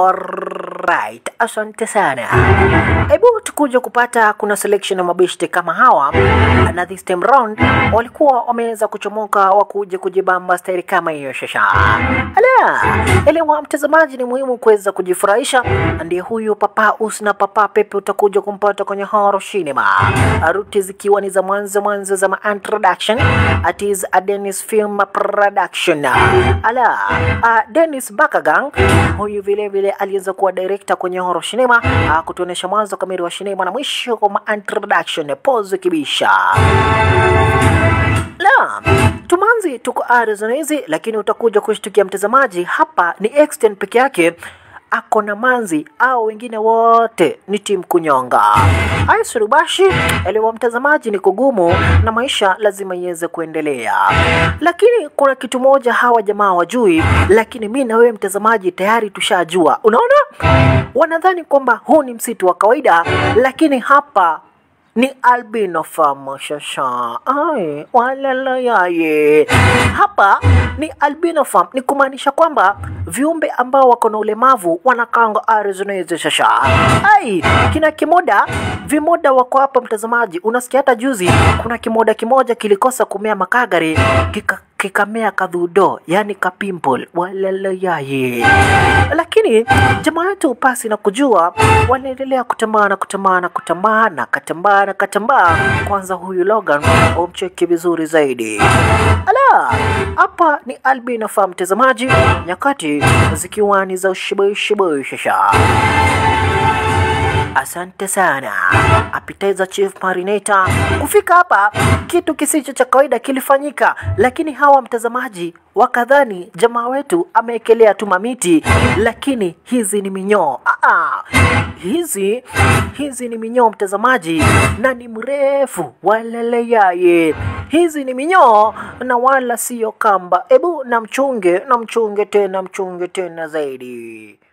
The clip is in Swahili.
Alright, asante sana. Hebu tukuja kupata kuna selection ya mabeshte kama hawa, na this time round walikuwa wameweza kuchomoka wakuja kujibamba staili kama hiyo shasha. Ala, elewa mtazamaji, ni muhimu kuweza kujifurahisha. Ndiye huyu Papa Us na Papa Pepe utakuja kumpata kwenye horror cinema, ruti zikiwa ni za mwanzo mwanzo za ma introduction at is a Dennis Film Production. Ala, uh, Dennis Bakagang huyu vile vile aliweza kuwa director kwenye horror cinema, uh, kutuonesha mwanzo kamili wa cinema na mwisho kwa ma introduction pose kibisha la tumanzi tuko Arizona hizi, lakini utakuja kushtukia mtazamaji, hapa ni extend peke yake ako na manzi au wengine wote ni timu kunyonga. Aisurubashi elewa mtazamaji, ni kugumu na maisha lazima iweze kuendelea, lakini kuna kitu moja hawa jamaa wajui, lakini mi na wewe mtazamaji tayari tushajua. Unaona, wanadhani kwamba huu ni msitu wa kawaida, lakini hapa ni albino farm shasha ai walalayaye hapa ni albino farm ni kumaanisha kwamba viumbe ambao wako na ulemavu wanakanga Arizona hizi shasha ai kina kimoda vimoda wako hapa mtazamaji unasikia hata juzi kuna kimoda kimoja kilikosa kumea makagari kika kikamea kadhudo yani kapimple walalayaye lakini jamaa yetu pasi na kujua wanaendelea kutambaa na kutambaa na kutambaa na katambaa na katambaa kwanza huyu Logan umcheki vizuri zaidi ala hapa ni albino fa mtazamaji nyakati zikiwa ni za ushibishiboi shasha Asante sana Appetizer Chief Marinator. Kufika hapa kitu kisicho cha kawaida kilifanyika, lakini hawa mtazamaji wakadhani jamaa wetu ameekelea tu mamiti, lakini hizi ni minyoo. Aa, hizi hizi ni minyoo mtazamaji, na ni mrefu waleleyaye. Hizi ni minyoo na wala siyo kamba. Ebu na mchunge na mchunge tena mchunge tena zaidi.